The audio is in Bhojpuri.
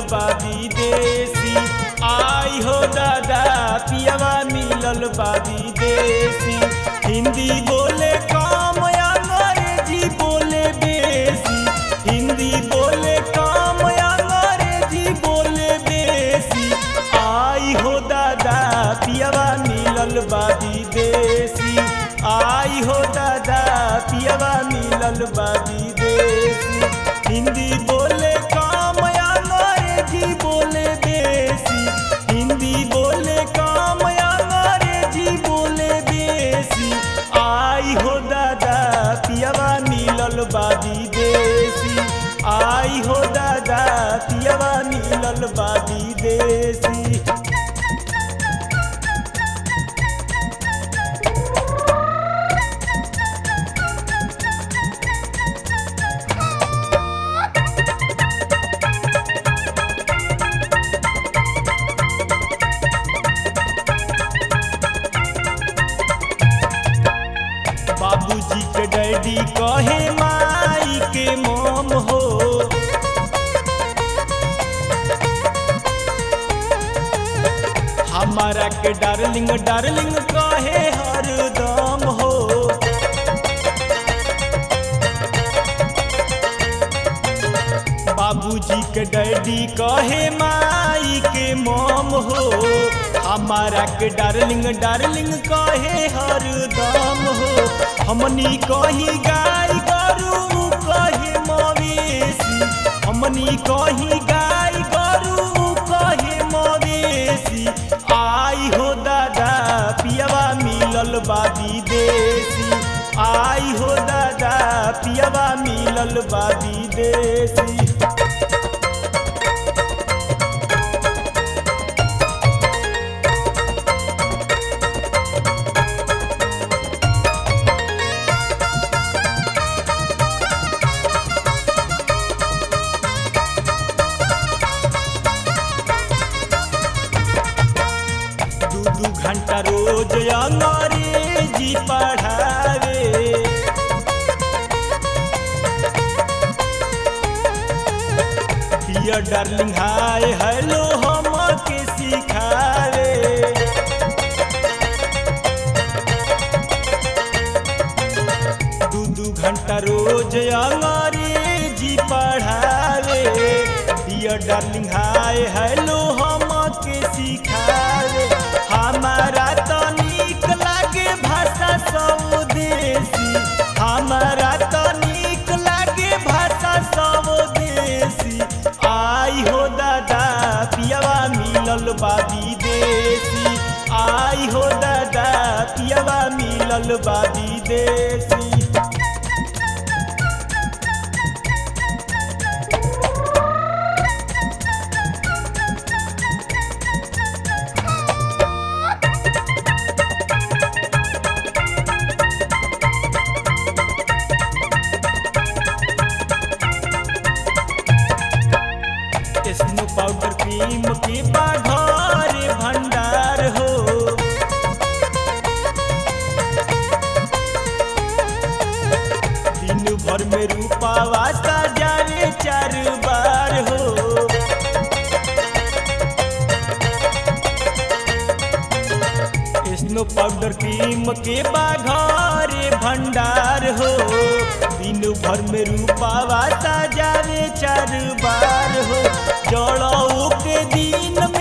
बा विदेशी आई हो दादा पियावा मिलल बा विदेशी हिंदी बोले कम अंग्रेजी बोले बेसी हिंदी बोले कम अंग्रेजी बोले बेसी आई हो दादा पियावा मिलल बा विदेशी आई हो दादा पियावा मिलल बा विदेशी हिंदी बोले कम अंग्रेजी बोले बेसी हिंदी बोले कम अंग्रेजी बोले बेसी आई हो दादा पियावा मिलल बा विदेशी आई हो दादा पियावा मिलल बा विदेशी बाबूजी के डैडी कहे माई के मोम हो हमारा के डार्लिंग डार्लिंग कहे हरदम हो बाबूजी के डैडी कहे माई के मोम हो हमारा के डार्लिंग डार्लिंग कहे हरदम हो हमनी कही गाय गरू कहे मवेशी हमनी कही गाय गरू कहे मवेशी आई हो दादा पियावा मिलल बा विदेशी आई हो दादा पियावा मिलल बा विदेशी दू दू घंटा रोज अंग्रेजी पढ़ावे डियर डार्लिंग हाय हेलो हम के सिखावे दू दू घंटा रोज अंग्रेजी पढ़ावे डियर डार्लिंग हाय हेलो हम के सिखावे हमारा तो नीक लागे भाषा स्वदेशी हमारा तो नीक लागे भाषा स्वदेशी आई हो दादा पियावा मिलल बा विदेशी आई हो दादा पियावा मिलल बा विदेशी स्नो पाउडर क्रीम के बाघर भंडार हो दिन भर में रूपावा सजावे चार बार हो स्नो पाउडर क्रीम के बाघर भंडार हो दिन भर में रूपावा सजावे चार बार हो जड़ों के दिन